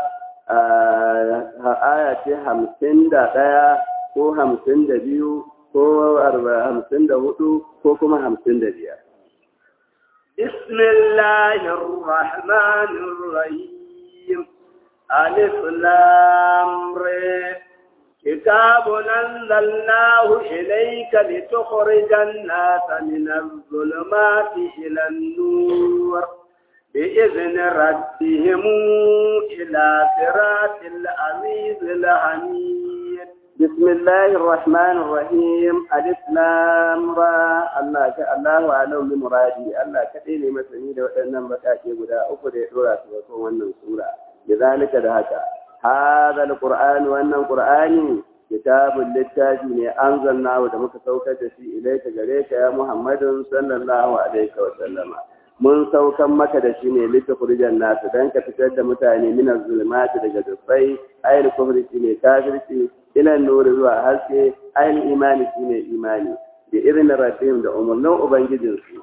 aya ce hamsin da ɗaya ko hamsin da biyu ko hamsin da hudu ko kuma hamsin da biyar. بسم الله الرحمن الرحيم ألف لام ر كتاب أنزلناه إليك لتخرج الناس من الظلمات إلى النور بإذن ربهم إلى صراط العزيز الحميد بسم الله الرحمن الرحيم الإسلام را الله ك الله أعلم بمرادي الله كتير مسني ده وأنم بكاتي غدا أكو ده دورا سوكو wannan sura لذلك ده haka هذا القرآن وأن القرآن كتاب littafi ne anzalnahu da muka saukar da shi ilaika gare ka ya Muhammadun sallallahu alaihi wa sallama mun saukan maka da shi ne littafurijan nasu don ka fitar da mutane minan zulmati daga dubbai ayin kufri shi ne kafirci ilan nuri zuwa haske ayin imani shi ne imani da irin rabbihim da umarnin ubangijinsu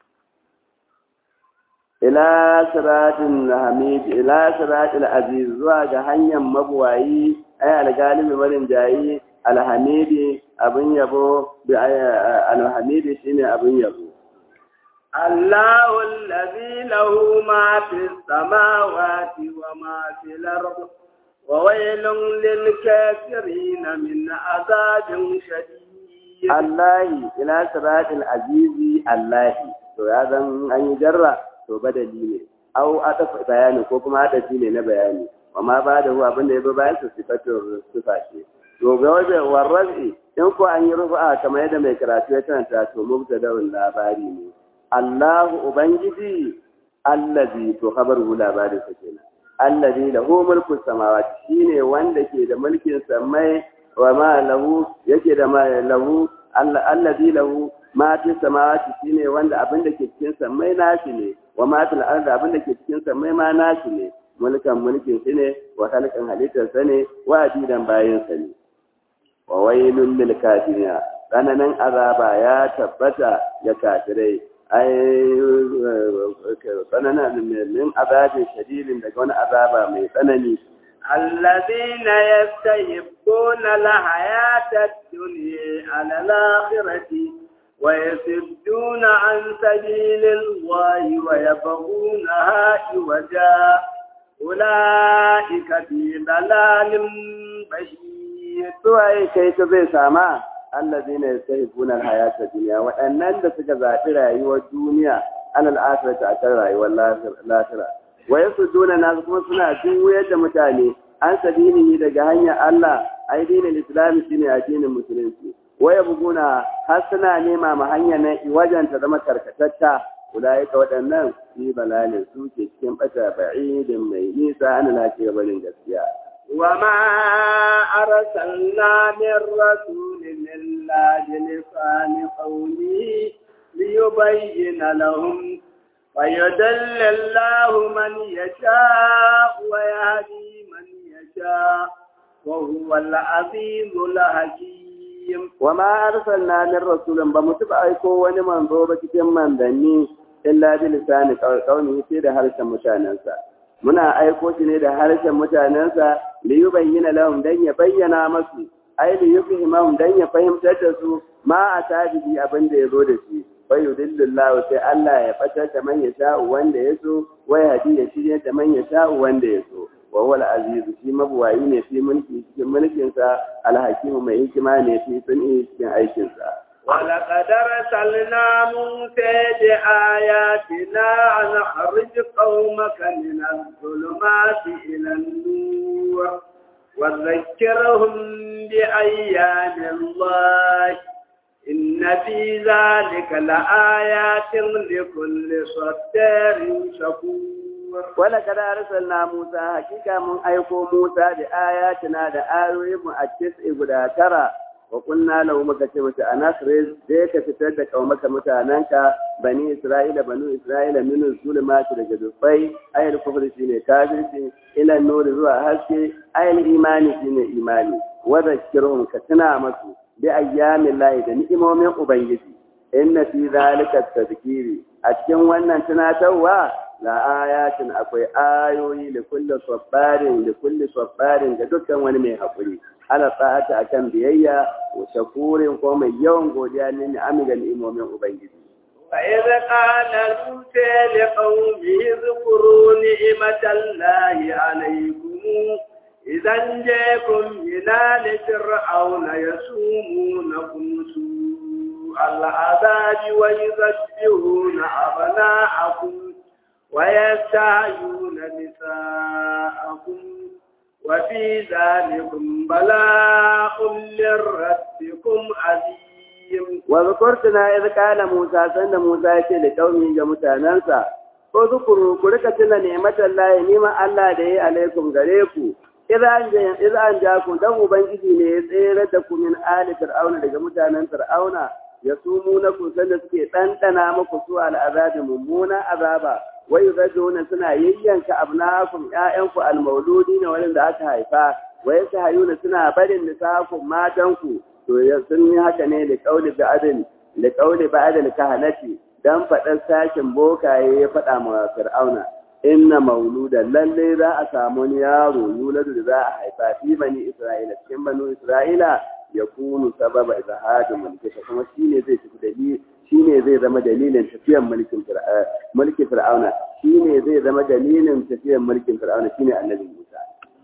ila siratin hamid ila siratil aziz zuwa ga hanyar mabuwayi ay algalibi marin jayi alhamidi abin yabo bi alhamidi shine abin yabo الله الذي له ما في السماوات وما في الأرض وويل للكافرين من عذاب شديد الله إلى صراط العزيز الله to ya zan an yi jarra to badali ne au atafa bayani ko kuma adafi ne na bayani amma ba da huwa abinda ya bi bayan su sifatun sifa ce to ga wajen warrazi in ko an yi rufa kamar yadda mai karatu ya karanta to mubtada'un labari ne Allahu Ubangiji allazi to khabaru labarin sa kenan allazi lahu mulku samawati shine wanda ke da mulkin samai wa ma lahu yake da ma lahu allazi lahu ma fi samawati shine wanda abin da ke cikin samai nashi ne wa ma fil ardi abin da ke cikin samai ma nashi ne mulkan mulkin shi ne wa halkan halittar sa ne wa adidan bayin sa ne wa wailul lil kafirin tsananin azaba ya tabbata ga kafirai ai tsanana min azabin shadidin daga wani azaba mai tsanani الذين يستحبون الحياة الدنيا على الآخرة ويصدون عن سبيل الله ويبغونها عوجا أولئك في ضلال بشير سواء كيف زي ساما الذين يستحبون الحياة الدنيا وأنن da suka zaɓi rayuwar duniya alal akhirati akan rayuwar lahira wa yasudduna nas kuma suna juyar da mutane an sabini daga hanyar Allah ai dinin Islam shine addinin musulunci wa yabguna har suna nema ma hanya na wajen ta zama karkatatta ulaika waɗannan fi balalin su ke cikin bata ba'idin mai nisa an lafiya barin gaskiya وما أرسلنا من رسول إلا بلسان قومه ليبين لهم ويدل الله من يشاء ويهدي من يشاء وهو العزيز الحكيم وما أرسلنا من رسول بمتبع أيكو ونمن ضوبة كمان دني إلا بلسان قومه سيد هرشا مشاننسا muna aiko shi ne da harshen mutanensa li yubayyana lahum dan ya bayyana masu ai li yufhimahum dan ya fahimtar da su ma a tabi'i abin da yazo da shi fa yudillillahu sai Allah ya fatar da man yasha wanda yaso wa hadi ya shirye da man yasha wanda yaso wa huwa al-aziz shi mabuwayi ne fi mulki cikin mulkin sa al-hakim mai hikima ne fi sunni cikin aikin sa ولقد أرسلنا موسى بآياتنا أن أخرج قومك من الظلمات إلى النور وذكرهم بأيام الله إن في ذلك لآيات لكل صدار شكور wala kada arsalna Musa hakika mun aiko Musa da ayatina da ayoyin mu a tis'i guda tara wa kunna lahu muka ce mata anasriz da ka fitar da kaumaka mutananka bani Isra'ila banu Isra'ila min zulumati daga dufai ayal kufri shine kafirci ila nuri zuwa haske ayal imani shine imani wa zakkirhum ka tuna masu bi ayyamin lahi da ni'imomin ubangiji inna fi zalika tadhkiri a cikin wannan tunatarwa la ayatin akwai ayoyi da kulli sabbarin da kulli sabbarin ga dukkan wani mai hakuri ala ta'ata akan biyayya wa shakurin ko mai yawan godiya ne ni amiga ni'imomin ubangiji وإذ قال موسى لقومه اذكروا نعمة الله عليكم إذا جاءكم من آل فرعون يسومونكم سوء العذاب ويذبحون أبناءكم ويستحيون نساءكم وفي ذلكم بلاء من ربكم عظيم واذكرتنا إذ قال موسى سند موسى يقول لقومه جمتانansa ko zukuru ku rika tuna ni'matar lahi niman Allah da yayi alaikum gare ku idan an ja ku dan ubangiji ne ya tsere da ku min ali fir'auna daga mutanen fir'auna ya sumu na ku sanda suke ɗanɗana muku su al'azabi mummuna azaba wai yuzajuna suna yayyanka abnakum ƴaƴanku almauludi ne wanda aka haifa wai hayuna suna barin nisakum matanku to sun yi haka ne da kauli ba'adin da kauli ba'adin kahanati dan faɗar sashin bokaye ya faɗa ma fir'auna inna mauluda lalle za a samu wani yaro yuladu da za a haifa fi bani isra'ila cikin banu isra'ila ya kunu sababa izahadin mulki kuma shine zai tafi dalili shine zai zama dalilin tafiyar mulkin mulkin fir'auna shine zai zama dalilin tafiyar mulkin fir'auna shine annabi Musa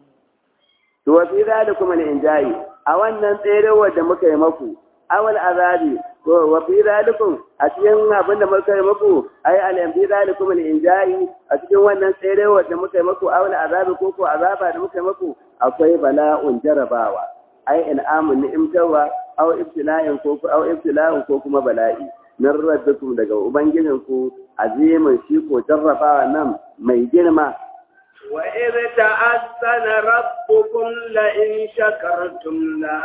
to wa fi zalikum al-injai a wannan tserewar da muka yi maku awal azabi ko wa fi zalikum a cikin abin da muka yi maku ai al fi zalikum al-injai a cikin wannan tserewar da muka yi maku awal azabi ko ko azaba da muka yi maku akwai bala'un jarabawa ai in'amun ni'imtawa aw ibtila'in ko aw ibtila'in ko kuma bala'i nan rabbikum daga ubangijinku azimin shi ko jarrabawa nan mai girma وإذ تأذن ربكم لئن شكرتم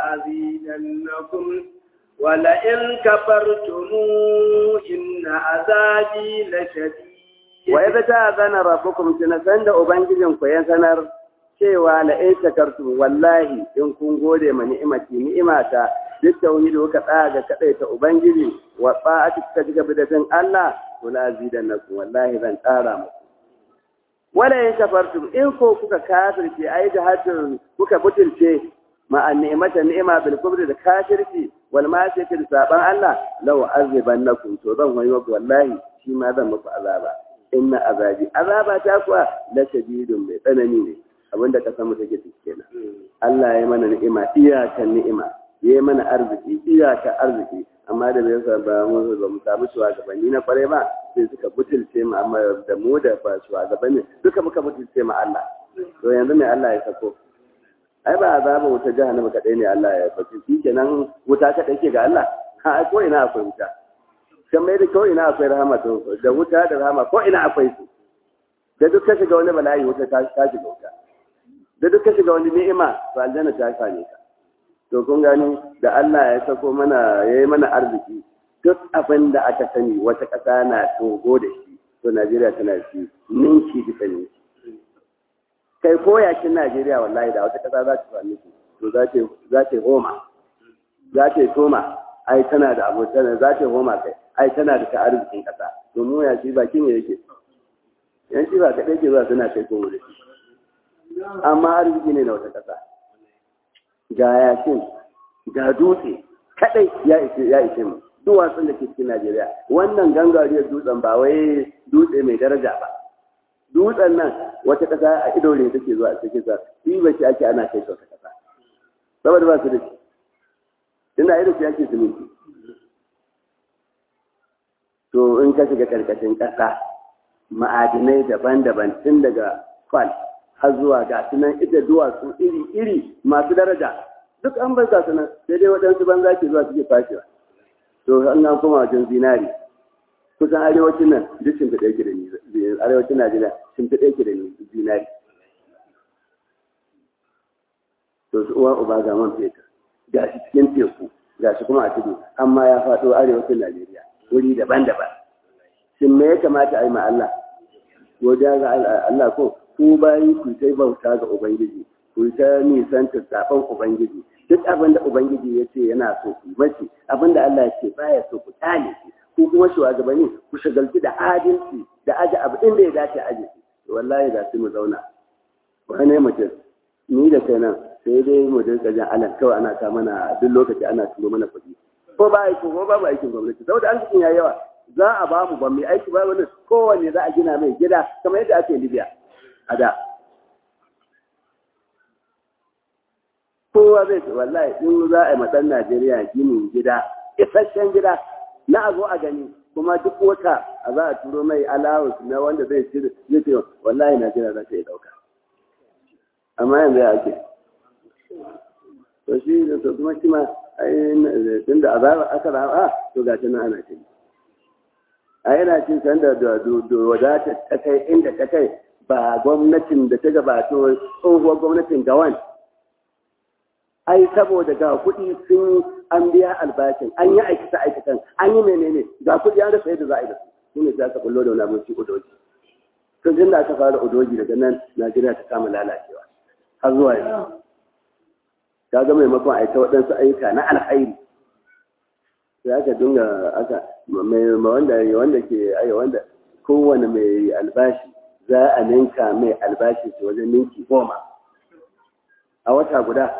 لأزيدنكم ولئن كفرتم إن عذابي لشديد وإذ تأذن ربكم سنسند أبنجزكم يسنر cewa la in shakartum wallahi in kun gode ma ni'imati ni'imata duk tauhidi kuka tsaya ga kadaita ubangiji wa ta'ati kuka ji gaba da bin Allah to la zidannakum wallahi zan ƙara muku wala in kafartum in ko kuka kafirce ai da hatin kuka butulce ma an ni'mata ni'ima bil kubri da kafirci wal ma'siyati da saban Allah law azibannakum to zan wayo wallahi shi ma zan muku azaba inna azabi azaba ta kuwa la shadidun mai tsanani ne abinda ka samu take kenan Allah ya mana ni'ima iyakan ni'ima ya yi mana arziki iyakan arziki amma da bai sa ba mu ba mu samu shugabanni na kware ba sai suka butulce mu amma da mu da ba shugabanni duka muka butulce mu Allah to yanzu mai Allah ya sako ai ba azaba wuta jahannama kadai ne Allah ya sako kenan wuta kadai ke ga Allah ha ko ina akwai wuta kan mai da ko ina akwai rahama to da wuta da rahama ko ina akwai su da duk ka shiga wani bala'i wuta ta shiga wuta da duk ka shiga wani ni'ima to aljanna ta same ka to kun gani da Allah ya sako mana yayi mana arziki duk abin da aka sani wata ƙasa na togo da shi to Najeriya tana da shi ninki bisa ninki kai ko yakin Najeriya wallahi da wata ƙasa za ta sami shi to za ta za ta homa za ta toma ai tana da abokan za ta homa kai ai tana da ta arzikin ƙasa to mu ya shi bakin ya yake yan shi ba kaɗai ke zuwa suna kai komo da shi amma arziki ne na wata ƙasa ga yakin ga dutse kadai ya ishe ya ishe mu duwatsun da ke cikin Najeriya wannan gangariyar dutsen ba wai dutse mai daraja ba dutsen nan wata ƙasa a ido ne take zuwa cikin sa shi ba shi ake ana kai wata ƙasa saboda ba su da shi ina ido shi ake siminti to in ka shiga karkashin ƙasa ma'adinai daban-daban tun daga kwal har zuwa ga sunan ita duwatsu iri-iri masu daraja duk an bar ga sunan sai dai waɗansu banza ke zuwa suke fashewa to an nan kuma wajen zinari kusan arewacin nan duk shi ɗaya ke da arewacin najeriya sun fi ɗaya da zinari to su uwa uba ga man fetur ga shi cikin teku ga shi kuma a tudu amma ya faɗo arewacin Najeriya wuri daban-daban shin me ya kamata a yi ma Allah godiya ga Allah ko ku bayi ku sai bauta ga Ubangiji ku ta nisanta zaben Ubangiji duk abin da Ubangiji ya ce yana so ku mace abin da Allah ya ce baya so ku tale shi ku kuma shugabanni ku shagalci da adalci da aje abu inda ya dace aje wallahi da su mu zauna wani mutum ni da kai nan sai dai mu dinga jan alan kawai ana ta mana duk lokaci ana turo mana kuɗi ko ba aiki ko babu aikin gwamnati saboda arzikin ya yawa za a ba mu ban mai aiki ba wani kowanne za a gina mai gida kamar yadda ake Libya a da kowa zai ce wallahi in za a yi matan Najeriya ginin gida isasshen gida na a zo a gani kuma duk wata a za a turo mai allowance na wanda zai ci zai ce wallahi Najeriya za ta yi dauka amma yanzu ya ake to shi da to kuma shi ma tun da azaba aka raba to ga nan ana ce a yana cin san da wadata ta kai inda ta kai ba gwamnatin da ta gabato tsohuwar gwamnatin gawan ai saboda ga kuɗi sun an biya albashin an yi aikata aikatan an yi menene ga kuɗi an rasa yadda za a yi da su shi ne za ka kullo da wani abinci udoji tun tun da aka fara udoji daga nan najeriya ta kama lalacewa har zuwa yanzu ka ga maimakon a ta waɗansu ayyuka na alkhairi sai aka dinga aka mai wanda wanda ke ai wanda kowane mai albashi za a ninka mai albashi su wajen ninki goma a wata guda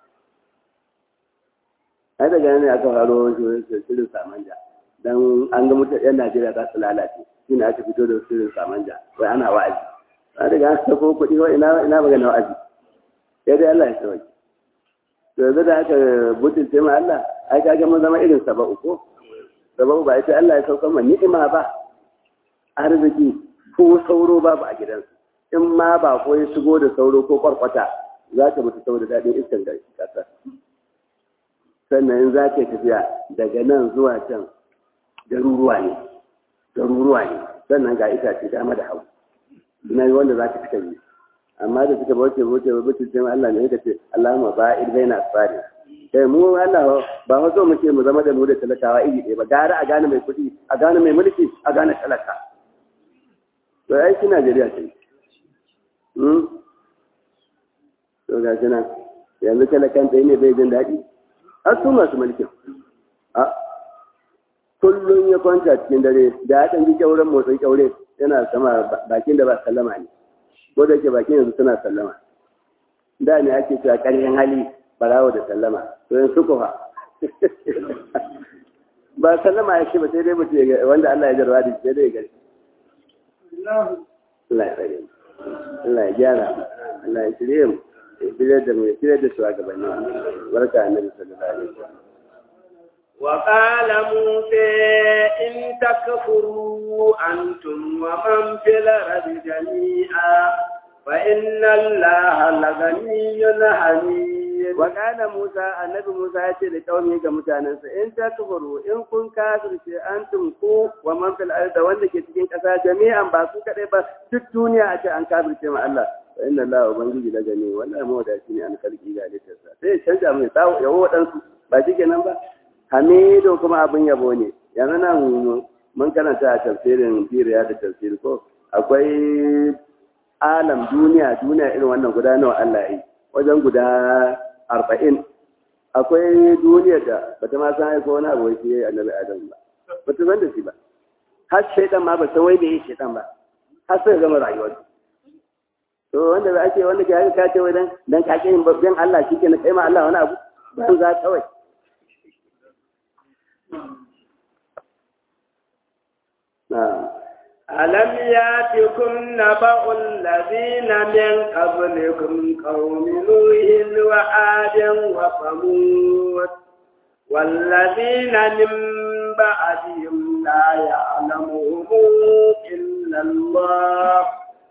ai daga ne aka faro shirin samanja dan an ga mutane yan Najeriya za su lalace shi ne aka fito da shirin samanja wai ana wa'azi an daga an sako kuɗi wai ina ina magana wa'azi sai dai Allah ya sauke to yanzu da aka butulce ma Allah ai kaga mun zama irin saba'u ko saba'u ba ita Allah ya saukar ma ni'ima ba arziki ko sauro babu a gidansu in ma ba ko ya shigo da sauro ko kwarkwata za ka mutu saboda daɗin iskan da ƙasa sannan in za ka tafiya daga nan zuwa can garuruwa ne garuruwa ne sannan ga itace dama da hau ina yi wanda za ka fita yi amma da suka bauce bauce bauce sai Allah ne yake ce Allahumma ba'id baina asfari sai mu Allah ba wato mu ce mu zama da mu da talakawa iri ɗaya ba gara a gane mai kuɗi a gane mai mulki a gane talaka to ai shi Najeriya ce hmm to ga shi nan yanzu talakan tsaye ne bai jin daɗi har su masu mulkin a kullum ya kwanta cikin dare da ya ɗan ji kyauren motsin kyaure yana sama bakin da ba sallama ne ko da ke bakin yanzu suna sallama da ne ake cewa ƙarfin hali barawo da sallama to yanzu ko fa ba sallama ya ce ba sai dai mutum ya wanda Allah ya jarwa da shi dai ya gari Allah ya rage Allah ya gyara Allah ya shirye mu ya shirye da mu ya shirye da shugabanni barka annabi sallallahu alaihi wasallam وقال موسى إن تكفروا أنتم ومن في الأرض جميعا فإن الله لغني حميد وقال موسى النبي موسى يأتي لقومه كمتانا إن تكفروا إن كن كافر أنتم كو ومن في الأرض وأنك تكين كسا جميعا باسو كريبا في الدنيا أتى أن كافر كما الله فإن الله أبنجي لغني ولا مودا شيني أن خلقي ذلك sai canja mai tsawo yawo waɗansu ba shi kenan ba hamidu kuma abin yabo ne yanzu nan mun karanta a tafsirin firiya da tafsir ko akwai alam duniya duniya irin wannan guda nawa Allah yi wajen guda arba'in akwai duniya da bata ma san aiko wani abu wai yayi annabi adam ba bata san da shi ba har shaidan ma ba san wai da yi shaidan ba har sai gama rayuwar to wanda za a ce wanda ke haka ka ce wai dan dan ka yin babban Allah shi ke na kai ma Allah wani abu ban za kawai ألم ياتكم نبأ الذين من قبلكم قوم نوح وعاد وثمود والذين من بعدهم لا يعلمهم إلا الله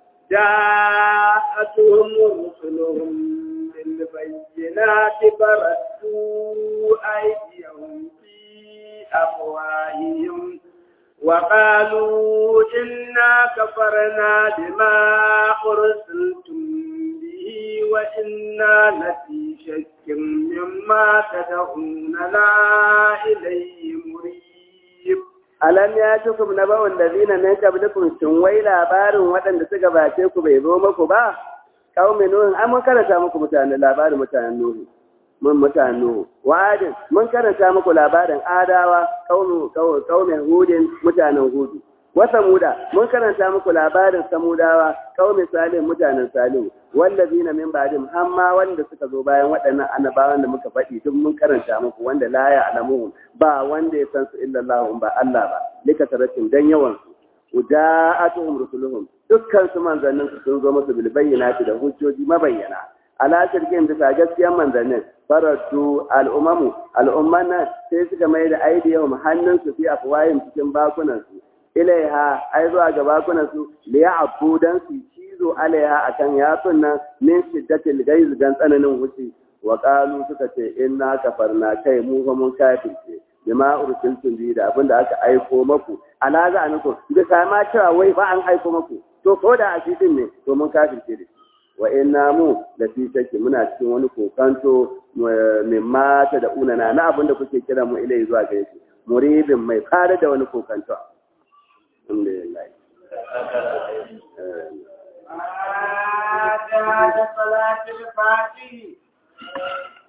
جاءتهم رسلهم بالبينات فردوا أيديهم في أفواههم وقالوا إنا كفرنا بما أرسلتم به وإنا لفي شك مما تدعوننا إليه مريب alam ya tukum na ba'un da zina min qablikum shin wai labarin waɗanda suka bace ku bai zo muku ba qaumi nuh an mun karanta muku mutanen labarin mutanen nuh mun mutanen nuh wa'adin mun karanta muku labarin adawa qaumi qaumi hudin mutanen hudu wa samuda mun karanta muku labarin samudawa qaumi salim mutanen salim wallazina min ba'dihim amma wanda suka zo bayan waɗannan annabawan da muka faɗi duk mun karanta muku wanda la ya'lamuhum ba wanda ya san su illa Allah ba Allah ba lika taratin dan yawan su uda'atuhum rusuluhum dukkan su manzannin su sun zo musu bil bayyinati da hujjoji mabayyana ala shirkin bisa gaskiyar manzannin faratu al'umamu al'umman nan sai suka mai da aidiyahum hannun su fi afwayin cikin bakunan su ilaiha ai zuwa ga bakunan su liya'abu dan su cizo alaiha akan yatsun nan min shiddatil gaiz dan tsananin wuce wa qalu suka ce inna kafarna kai mu fa mun kafirce bima ursiltum bi da abinda aka aiko maku ala za muku bisa ma cewa wai ba an aiko maku to ko da asitin ne to mun kafirce da wa inna mu da fi shakki muna cikin wani kokanto min mata da unana na abinda kuke kira mu ilai zuwa gare shi muridin mai fara da wani kokanto alhamdulillah آه صلاة الفاتحة